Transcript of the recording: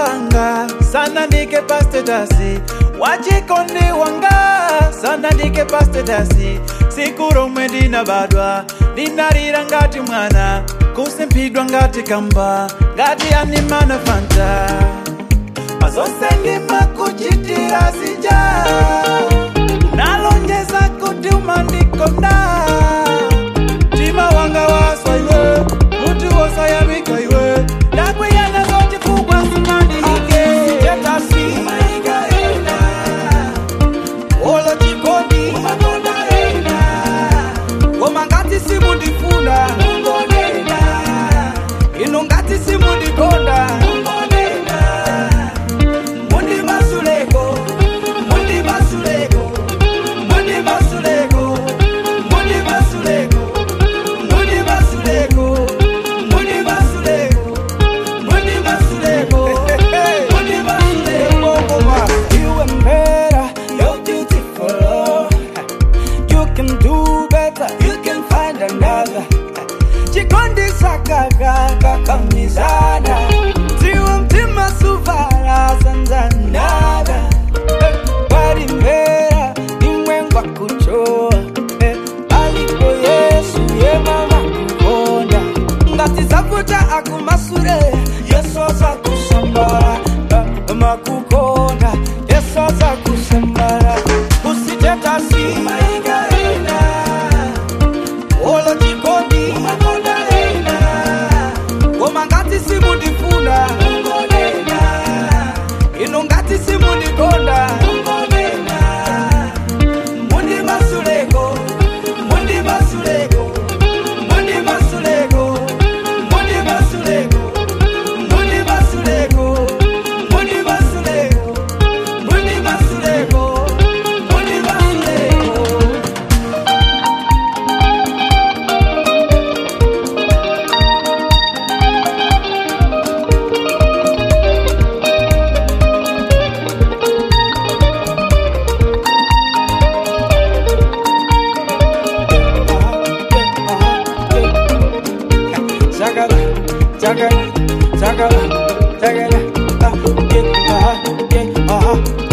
wanga sana ndike pastetasi wachikondi wanga sana ndike pastetasi siku romwe ndinabadwa ndinalira ngati mwana kusimphidwa ngati kamba ngati animana fanta mazonse ndimakuchitira sija nalonjeza kuti umandikonda mtima wanga waswa iwe muti wosayamika iwe ndakwiyana zochifukwa simandike Jetasi. Olo chikondi. Koma ngati simundifuna. Ino ngati simundikonda. Mundimasuleko. Mundimasuleko. Mundimasuleko. Mundimasuleko. Mundimasuleko. Mundimasuleko. Mundimasuleko. Mundimasuleko. Koma you and better. You're beautiful. You can do better. You can find another. Chikondi sakaka kakamizana. Tiwa mtima suvala zanzanada. Bari mbera imwengwa kuchoa. Eh, Alipo Yesu ye mama kukonda. Ngati zakuta akumasure. Yesu aza kusambara. Eh, Makukonda. Yesu aza kusambara. Usijatasi. Olo chikondi Koma ngati simundifuna Ino ngati simundikonda Mundimasuleko Mundimasuleko Mundimasuleko Mundimasuleko Mundimasuleko Mundimasuleko Mundimasuleko Mundimasuleko Zagala, zagala, zagala, zagala, ah, yeah, ah, yeah, ah,